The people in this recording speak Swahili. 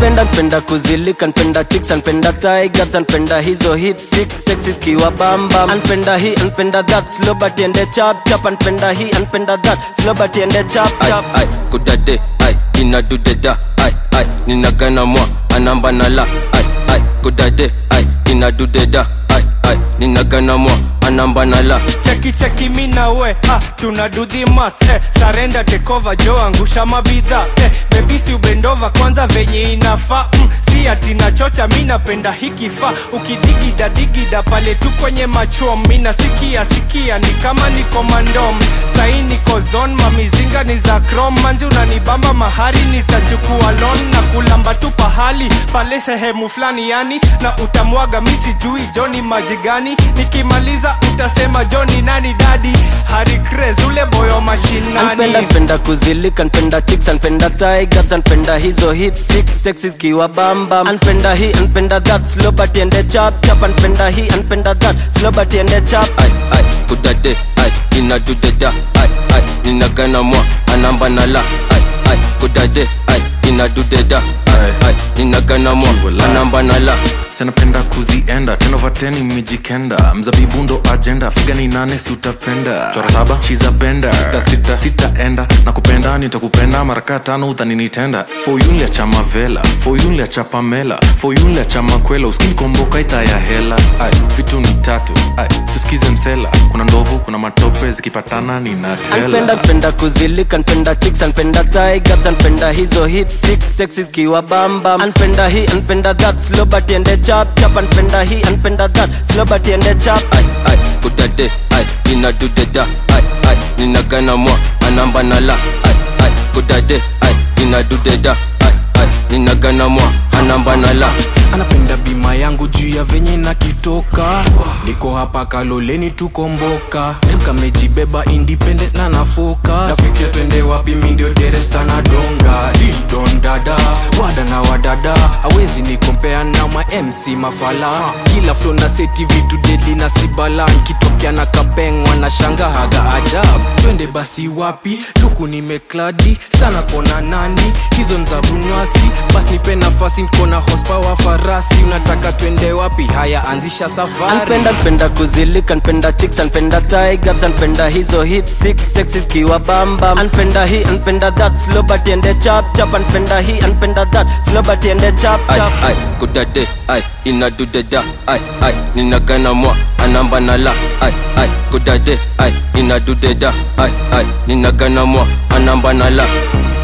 anpenda npenda kuzilika npenda chicks anpenda tigers anpenda hizo hit six sexes kiwa bamba anpenda hii anpenda that slow but ende chap chap anpenda hii anpenda that slow but ende chap ai chap ai kudade ai inadudeda ai ai ninagana mwa anamba nala ai ai kudade ai inadudeda ai ai ninagana mwa anamba nala cheki cheki mi na we ah, tuna do the math eh, sarenda tekova jo angusha mabidha eh, bebisi ubendova kwanza venye inafaa mm, si ati nachocha mi napenda hikifaa ukidigida digida pale tu kwenye machom mi nasikia sikia ni kama niko mandom sai niko zon mamizinga ni za krom manzi unanibamba mahari nitachukua lon na kulamba tu pahali pale sehemu fulani yani na utamwaga mi sijui joni maji gani nikimaliza utasema joni nani dadi hari Craze, ule boyo mashinani anpenda npenda kuzilika npenda chicks anpenda tigers anpenda hizo hit six sexes kiwa bamba anpenda hii anpenda that slow but ende chap chap anpenda hii anpenda that slow but ende chap ai ai kudade ai inadudeda ai ai ninagana mwa anamba nala ai ai kudade ai inadudeda ai ai ninagana mwa anamba nala sanapenda kuzienda tenovateni mijikenda mzabibu ndo ajenda figa ni nane si utapenda chora saba shiza benda sita sita sitaenda na kupenda nitakupenda maraka tano utaninitenda foyunlia cha mavela foyunlia cha pamela foyunlia cha makwela uskinikomboka ita ya hela ai vitu ni tatu ai suskize msela kuna ndovu kuna matope zikipatana anpenda ninatela npenda kuzilika npenda chicks anpenda tigers anpenda hizo hit six sexes kiwa bamba anpenda hii anpenda that slow but ende chap chap anpenda hii anpenda that slow but ende chap ai ai kudade ai inadudeda ai ai ninagana mwa anamba nala ai ai kudade ai inadudeda ai ai ninagana mwa anamba nala anapenda bima yangu juu ya venye na kitoka niko hapa kaloleni tukomboka kamejibeba independent na nafoka nafikia twende wapi mindio deresta na donga didon dada wada na wadada awezi nikompea na ma mc mafala kila flo na seti vitu deli na sibala nkitokea na kapengwa na shanga haga ajab twende basi wapi luku nimekladi sana kona nani hizo nzabunywasi basi nipe nafasi nkona hospawa farasi unataka twende wapi haya anzisha safari anpenda npenda kuzilika npenda chicks anpenda tigers anpenda hizo hit six sexes kiwa bamba anpenda hii anpenda that slow but ende chap chap anpenda hii anpenda that slow but ende chap ai chap ai kudade ai inadudeda ai ai ninagana mwa anamba nala ai ai kudade ai inadudeda ai ai ninagana mwa anamba nala